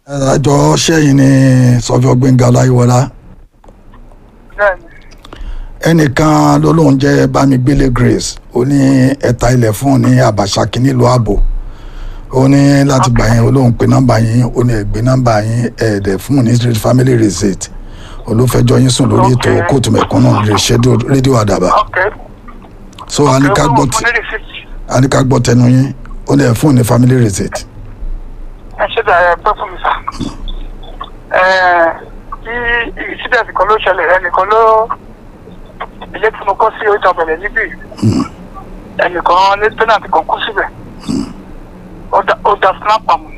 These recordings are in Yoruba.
àjọ sẹ́yìn ni sọ́fíọ́ gbẹ̀ngà ọláyíwọlá bẹ́ẹ̀ni ẹnìkan ló lóun jẹ́ bámigbélé grace ó ní ẹ̀ta ilẹ̀ fún un ní àbàṣàkí nílùú ààbò ó ní láti gbà yín ó lóun pe nọ́mbà yín ó ní ẹ̀gbẹ́ nọ́mbà yín ẹ̀ẹ́dẹ̀ fún un ní street family receipt olùfẹ́jọ́ yín sùn lórí ètò Okay. kóòtù mẹ̀kúnnù rédíò àdàbà ok so a ní ká gbọ́ tí. tí- a ní ká gbọ́ tẹnu yín ó ní ẹ̀ fún un ní family receipt ẹ ṣe dà ẹ pẹ́ fún mi sà. ẹ kí incident kan ló ṣẹlẹ̀ ẹnìkan ló ilé tí mo kọ́ sí oríta bẹ̀rẹ̀ níbí ẹnìkan ní tẹ́nàtì kan kú síbẹ̀ ó da- ó da snap àmọ́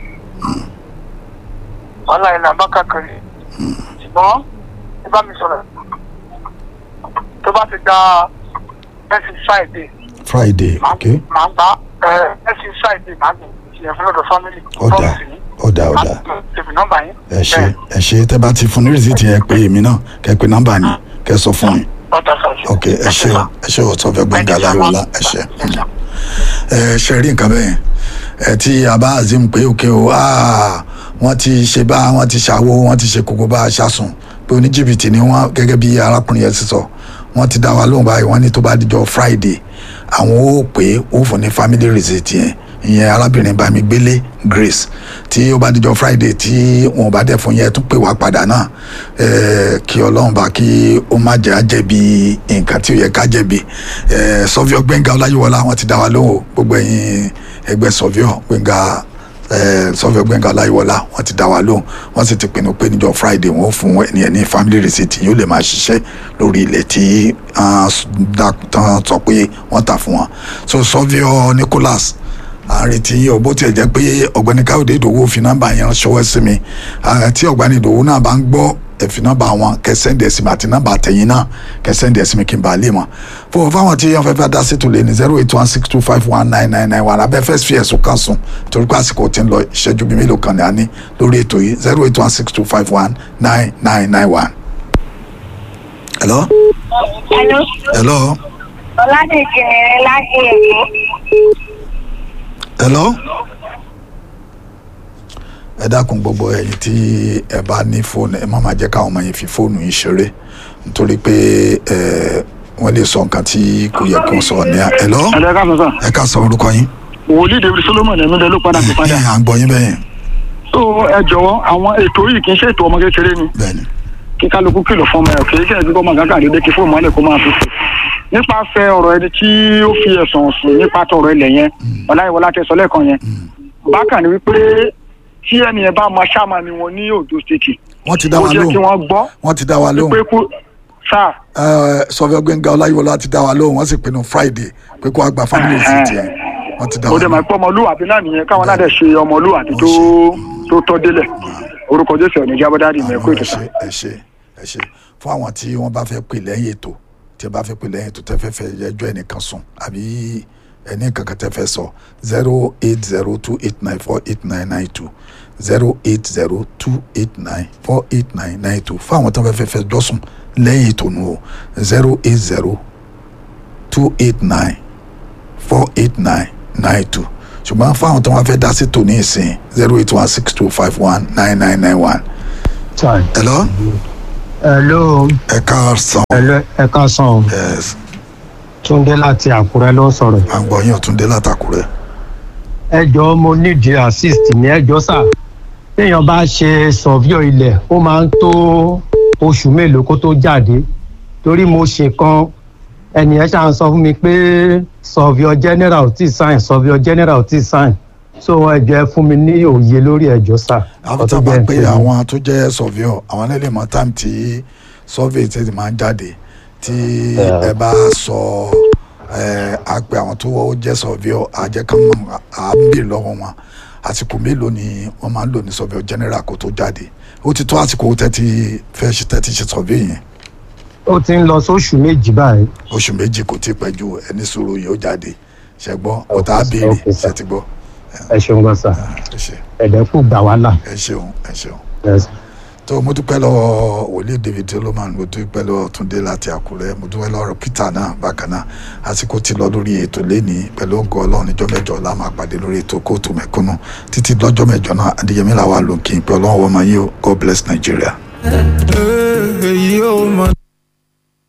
wàhálà ẹ̀ là ń bá káàkiri ṣùgbọ́n ẹ bá mi sọ̀rọ̀ tó bá ti da ẹ̀sìn friday friday ok màá gbá ẹ̀sìn friday màá gbé ìyẹn fún lọ́dọ̀ family ọ̀dà promise mi ọ̀dà ọ̀dà tèmi nọ́mbà yín. ẹ ṣe ẹ ṣe tẹ́ bá ti fún ní rìsíìtì yẹn pé èmi náà kẹ́ pé nọ́mbà ni kẹ́ sọ fún mi ọ̀dà sọ̀rọ̀. ok ẹ ṣe o ẹ ṣe o sọfẹ gbẹngà láyọlá ẹ ṣe ẹ ṣe rí nǹkan bẹ́ẹ̀ ẹ tí a bá azim pé òkè o aa wọ́n ti ṣe bá wọ́n ti ṣàwo wọ́n ti ṣe kókó bá a ṣàsùn pé oníjìbìtì ni wọ́n gẹ́gẹ́ bí arákùnrin yẹn ti sọ wọ́n ti dá wa lóhùn báyìí wọ́n ní tó bá dijọ́ friday àwọn ó pè é ó fún ní family receipt yẹn ìyẹn arábìnrin bámigbélé grace tí ó bá dijọ́ friday tí wọn ò bá dẹ̀ fún yẹn tún pè wá padà náà ẹ̀ẹ́ kí ọlọ́run bá kí ó má jẹ́ àjẹbí nǹkan tí ó yẹ ká jẹ̀bi ẹ̀ẹ́ sọ́fíọ́ gbẹ̀ngà ọláyíwọlá wọn ti dá wa lóhùn o, gbogbo ẹ̀yin ẹgbẹ́ sọ́fíọ́ gbẹ̀ngà ẹ̀ẹ́ sọ́fíọ́ gbẹ̀ngà ọláyíwọlá wọn ti dá wa lóhùn wọ́n sì ti pinnu pé níjọ́ friday wọn ó fún ẹni ẹni family receipt yóò lè máa ṣiṣẹ́ lórí ilẹ̀ tí ah, s- dá- tán sọ pé wọ́n tà fún wọn so sọ́fíọ́ nicholas à ń retí yín o bó tiẹ̀ jẹ́ pé ọ̀gbẹ́ni káyọ̀dé ìdòwò fi nọ́mbà yẹn ṣọwọ́ sí mi Ah, tí ọ̀gbẹ́ni ìdòwò náà bá ń gbọ́ ẹ̀fì nọ́mbà wọn kẹsẹ́ndì ẹ̀sìn mi àti nọ́mbà tẹ̀yìn náà kẹsẹ́ndì ẹ̀sìn mi kí n bá a lè mọ̀ fún fáwọn tí wọ́n fẹ́ fẹ́ dá sí tòlẹ́ ní zero eight one six two five one nine nine nine one abẹ́ fẹ́ fi ẹ̀sùn kan sùn torí pé àsìkò tí ń lọ ìṣẹ́jú bíi mélòó kan ní a ní lórí ètò yìí zero eight one six two five one nine nine nine one. hello Hello, hello Ọládèjì láti Èkó. hello ẹ dákun gbogbo ẹ̀yin tí ẹ bá ní fóònù ẹ má máa jẹ́ káwọn ọmọ yẹn fi fóònù yìí ṣeré nítorí pé ẹ wọ́n lè sọ nǹkan tí kò yẹ kí wọ́n sọ ní à hello ẹ̀rọ ká sọ sọ ẹ ká sọ orúkọ yín wòlíì david solomon ẹ̀mí lẹ ló padà sí padà ẹ à ń gbọ́ yín bẹ́ẹ̀ so ẹ jọ̀wọ́ àwọn ètò yìí kì í ṣe ètò ọmọ kékeré ni bẹ́ẹ̀ni kí kálukú kìlọ̀ fún ọmọ ẹ̀ kì í ṣe ẹ̀dúgbò ọmọ gàgà dédé kí fóònù mọ́lẹ̀ kó máa fi fò nípasẹ̀ ọ̀rọ̀ ẹni tí ó fi ẹ̀sùn sùn nípa tọ̀rọ̀ ilẹ̀ yẹn ọláyíwọlá tẹ sọ lẹ́ẹ̀kan yẹn bákan ni wípé tí ẹni yẹn bá mọ sáàmà ni wọn ní ondo state wọ́n ti dá ó wa jẹ́ kí lóhùn wọ́n gbọ́ wọ́n ti dá wa lóhùn pé kú sáà sọfẹ gbẹngà ọláyíwọlá ti dá wa lóhùn wọ́n sì pinnu friday pé kó a gba family visit yẹn wọ́n ti dá ó wa dẹ̀ máa lóhùn pọ́ ọmọlúwàbí náà nìyẹn káwọn náà dẹ̀ ṣe ọmọlúwàbí tó tó tọ́ délẹ̀ orúkọ jésù ẹ̀ ní jábọ́dárì mẹ́kú àwọn ètò ẹ sáà. ṣe ẹ ṣe ẹ ṣe fún àwọn tí wọ́n bá fẹ́ pè lẹ́yìn ètò tí ẹ bá fẹ́ pè lẹ́yìn ètò tẹ́ fẹ́ fẹ́ ẹjọ́ ẹnìkan sùn àbí ẹni kankan tẹ́ fẹ́ sọ zero eight zero two eight nine four eight nine nine two zero eight zero two eight nine four eight nine nine two fún àwọn tó fẹ́ fẹ́ fẹ́ ẹjọ́ sùn lẹ́yìn ètò nù o zero eight zero two eight nine four eight nine nine two ṣùgbọ́n fún àwọn tó wọ́n fẹ́ dá sí tòní ìsìn zero eight one six two five one nine nine nine one. Sorry. hello Hello, ẹ káàsán hello, ẹ káàsán. yes Túndé láti Àkúrẹ́ ló ń sọ̀rọ̀. à ń gbọ́ yín ọ̀túndé látàkùrẹ́ Ẹ jọ̀ọ́ mo nídìí assist ní ẹjọ́ sà. Téèyàn bá ṣe sọ̀víọ̀ ilẹ̀, ó máa ń tó oṣù mélòó kó tó jáde. Torí mo ṣe kan, ẹnìyẹn ṣáà ń sọ fún mi pé sọ̀víọ̀ general ò tí ì sign, sọ̀víọ̀ general ò tí ì sign. So ẹ jọ̀ọ́ ẹ fún mi ní òye lórí ẹjọ́ sà. àwọn tó bá pé àwọn tó jẹ́ surveyor àwọn náà lè mọ time tí survey ti máa ń jáde tí ẹ bá sọ ẹ á pé àwọn tó jẹ́ surveyor àjẹkán mọ̀ à ń bè lọ́wọ́ wọn àsìkò mélòó ni wọ́n máa ń lò ní surveyor general kó tó jáde ó ti tó àsìkò tẹ́tí fẹ́ ṣe tẹ́tí ṣe survey yẹn Ó ti ń lọ sóṣù méjì báyìí. oṣù méjì kò tí ì pẹ́ ju ẹni sùúrù yìí ó jáde ṣẹ́gbọ́n ọ̀tá Okay, béèrè okay, sir. ṣe ti gbọ́ Ẹ ṣeun gan sà. ẹ ṣe Ẹ̀dẹ́kù gbà wá là. ẹ ṣeun ẹ ṣeun Yes. tó mo dúpẹ́ lọ́wọ́ wòlíì david solomon mo dúpẹ́ lọ́wọ́ túndé láti àkúrẹ́ mo dúpẹ́ lọ́wọ́ peter náà bákan náà àsìkò ti lọ lórí ètò lẹ́ni pẹ̀lú ògo ọlọ́run níjọ́ mẹ́jọ la máa pàdé lórí ètò kóòtù mẹ́kúnnù títí lọ́jọ́ mẹ́jọ náà adéyẹmí làwọn àlòkè pé ọlọ́run wọ́n máa yí o god bless nigeria. èyí ò mọ̀